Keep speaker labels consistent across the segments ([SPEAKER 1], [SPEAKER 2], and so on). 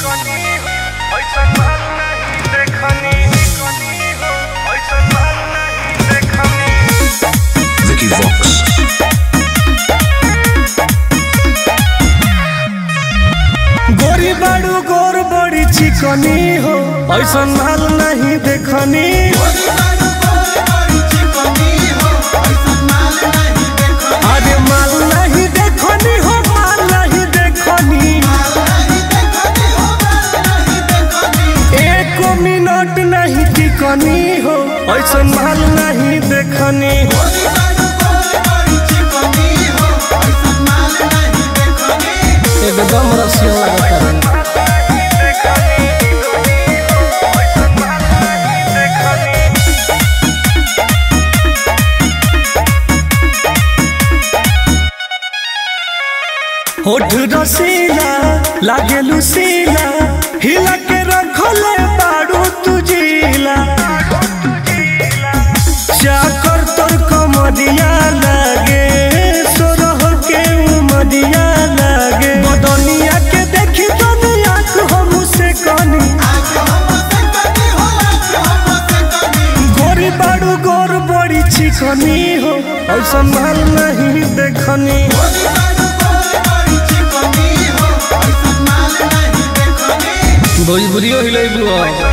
[SPEAKER 1] Vicky Vox.
[SPEAKER 2] गोरी बाड़ू गोर बड़ी चिकनी हो ऐसा माल नहीं देखनी अरे माल नहीं देखनी हो माल नहीं देखनी एक मिनट नहीं टिकनी हो ऐसा माल नहीं देखनी एकदम रसिया लगता है होठ रसीला लागे लुसीला हिला के रखले बाड़ू तुझीला चाकर तोर कमरिया लागे सोरह के उमरिया लागे बदनिया के देखी दुनिया हम से कनी गोरी बाड़ू गोर बड़ी चिकनी हो और संभाल नहीं देखनी भोजपुरियो हिलेबू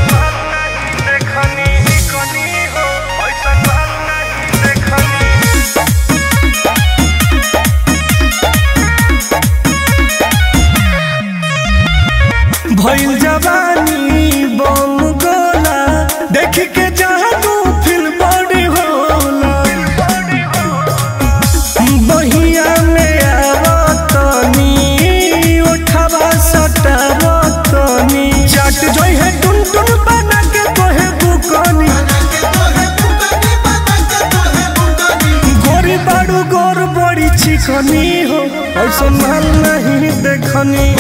[SPEAKER 2] भइल जवानी बम गोला देख के जादू फिल बड़ी होला बहिया में आवतनी उठावा सटावतनी चट जोई है टुन टुन बना के तोहे बुकनी गोरी बाड़ू गोर बड़ी चिकनी हो और संभाल नहीं देखनी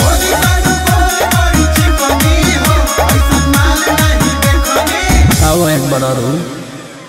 [SPEAKER 2] आओ एक बड़ा रू